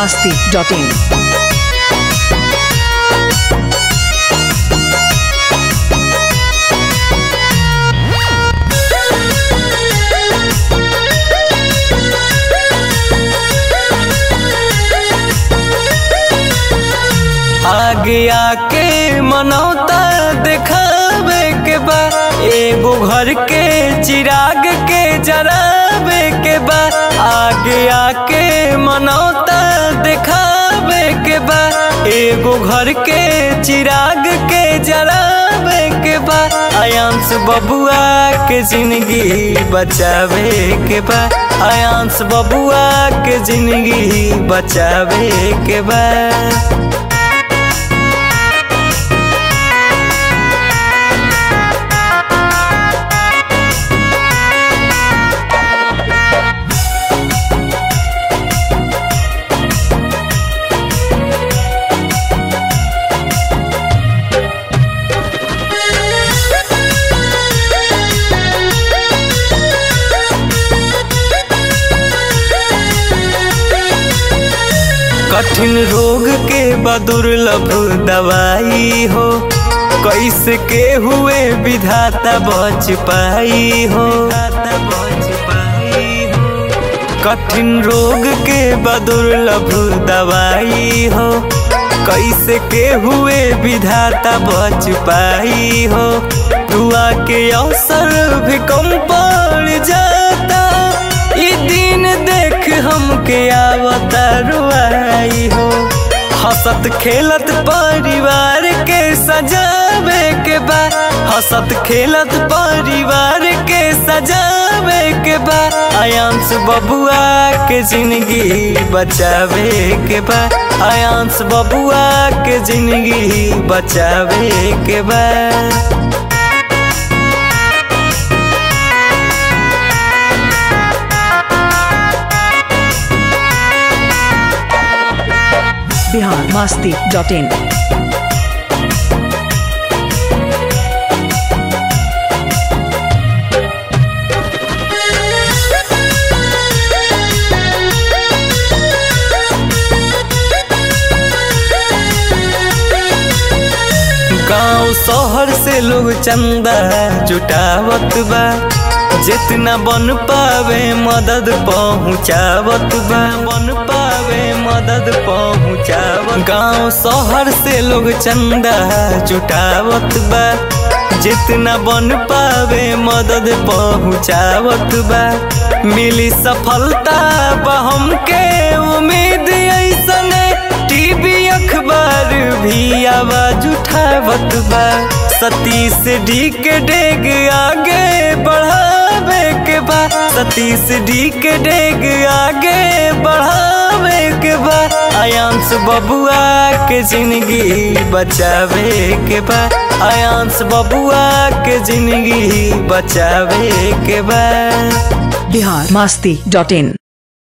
masti.in. आगे आके मनौता देखावे के बा एगो घर के चिराग के जरावे के बा आगे आके मनौता देखावे के बा एगो घर के चिराग के जरावे के बा आयांश बबुआ के जिंदगी बचावे के बा आयांश बबुआ के जिंदगी बचावे के बा कठिन रोग के बदुर्लभ दवाई हो कैसे के हुए विधाता बच पाई हो कठिन रोग के बदुर्लभ दवाई हो कैसे के हुए विधाता बच पाई हो दुआ के अवसर भी कम पड़ जाता ई दिन देख हमके आवता रुआई हो हसत खेलत परिवार के सजावे के बा हसत खेलत परिवार के सजावे के बा आयांश बबुआ के जिंदगी बचावे के बा आयांश बबुआ के जिंदगी बचावे के बा Bihar masti.in. गांव शहर से लोग चंदा जुटावत बा जितना बन पावे मदद पहुँचावत बा बन पावे मदद पहुँचावत गांव शहर से लोग चंदा जुटावत बा जितना बन पावे मदद पहुँचावत बा मिली सफलता बा हमके उम्मीद ऐसने टीवी अखबार भी आवाज उठावत बा सतीश डी के डेग आगे बढ़ावे के बा सतीश डी के डेग आगे बढ़ावे के बा आयांश बबुआ के जिंदगी बचावे के बा आयांश बबुआ के जिंदगी बचावे के बा Bihar masti.in.